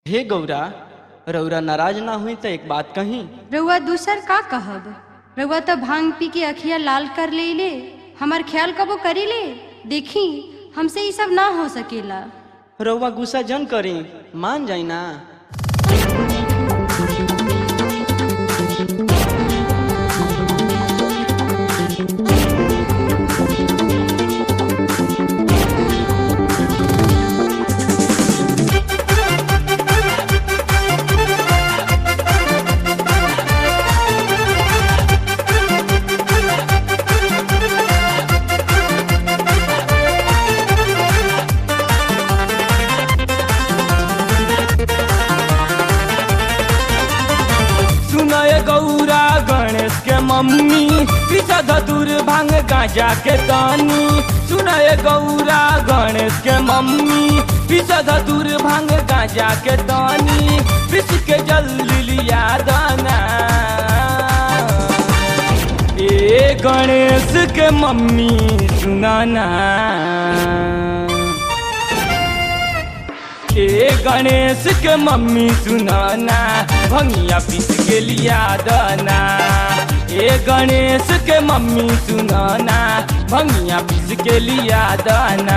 हे गौरा रौरा नाराज ना हुई तो एक बात कही रउआ दूसर का कहब रउआ तो भांग पी के अखिया लाल कर ले ले हमार ख्याल कबो करी ले देखी हमसे ये सब ना हो सकेला रौवा गुस्सा जन करी मान जाई ना सुनय गौरा गणेश के मम्मी पीछा धतुर भांग गांजा के तानी सुनय गौरा गणेश के मम्मी पीछा धतुर भांग गांजा के तानी पिस के जल्दी लिया दाना ए गणेश के मम्मी सुनाना ए गणेश के मम्मी सुनाना भंगिया पीस के लिया दाना ए गणेश के मम्मी सुनाना भंगिया पीस के लिया दाना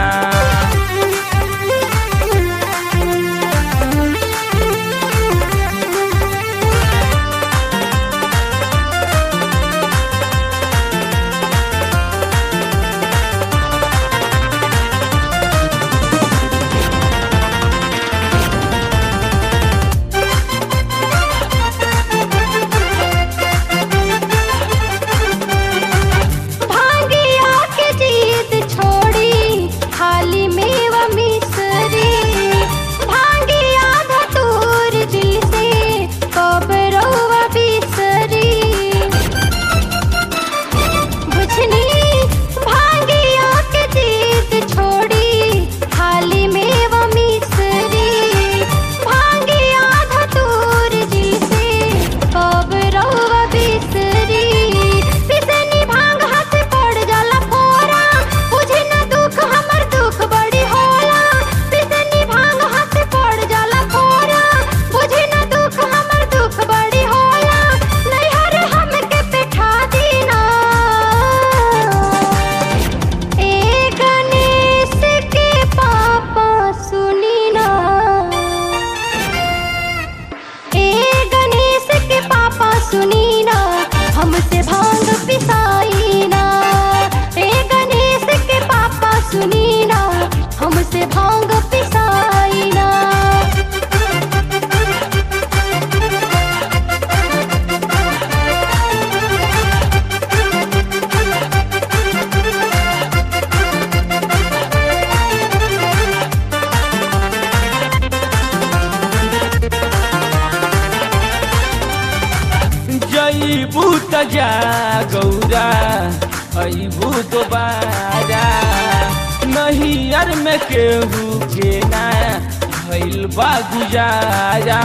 भांगिया के जीत छोड़ी थाली में व मिसरी भांगिया धतूर जी से कब रउआ बिसरी बुझनी भांगिया के जीत छोड़ी थाली में व मिसरी भांगिया धतूर जी से कब रउआ बिसरी पिसनी भांग हाथ पड़ जाला फोरा बुझे न दुख हमर दुख बड़ी होला पिसनी भांग हाथ पड़ जाला फोरा बुझे न दुख हमर दुख बड़ी होला नैहर हमके बैठा दीना ए गणेश के पापा सुनी ना ए गणेश के पापा सुनी ना हमसे भांग पिसाई ना ए गणेश के पापा सुनी ना हमसे भांग पिसाई ना जईबू त जा गौरा अईबू दोबारा नहियर में केहू के ना भइल बा गुजारा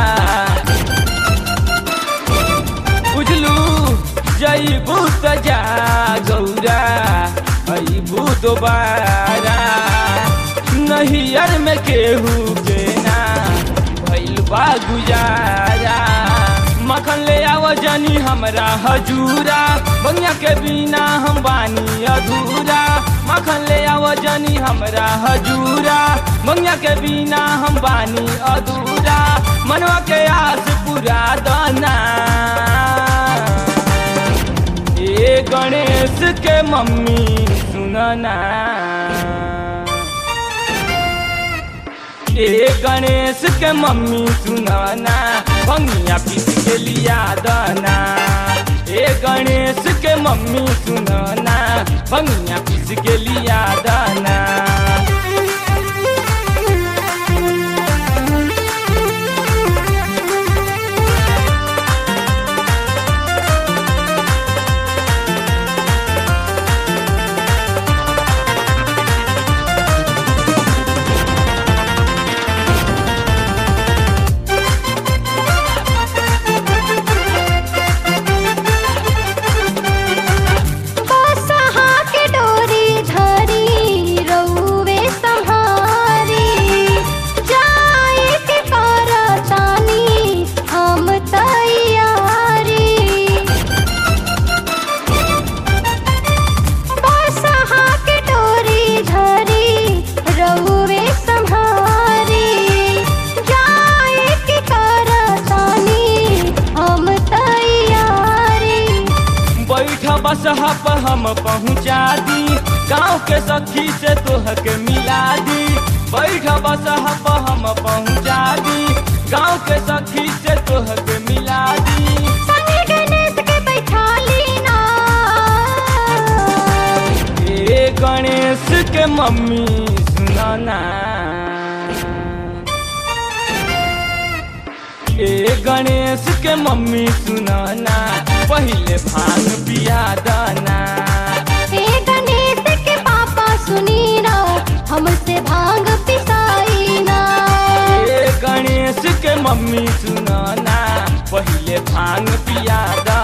बुझलू जईबू त जा गौरा अईबू दोबारा नहियर में केहू के ना भइल बा गुजारा मखन ले आव जनी हमरा हजूरा बंगिया के बिना हम बानी अधूरा मखन ले आव जनी हमरा हजूरा बंगिया के बिना हम बानी अधूरा मनवा के आस पूरा दाना ए गणेश के मम्मी सुनना ए गणेश के मम्मी सुनाना भंगिया पीस के लिया दाना ए गणेश के मम्मी सुनाना भंगिया पीस के लिया दाना बसहा के डोरी धरी रउवे सा बस हप हम पहुँचा दी गाँव के सखी से तोह के मिला दी बैठ बस हप हम पहुँचा दी गाँव के सखी से तोह के मिला दी संगे गणेश के बैठा लीना ए गणेश के मम्मी सुनाना ए गणेश के मम्मी सुनाना पहले भांग पिया दाना हे गणेश के पापा सुनी ना हमसे भांग पिसाई ना ए गणेश के मम्मी सुनाना पहले भांग पिया दाना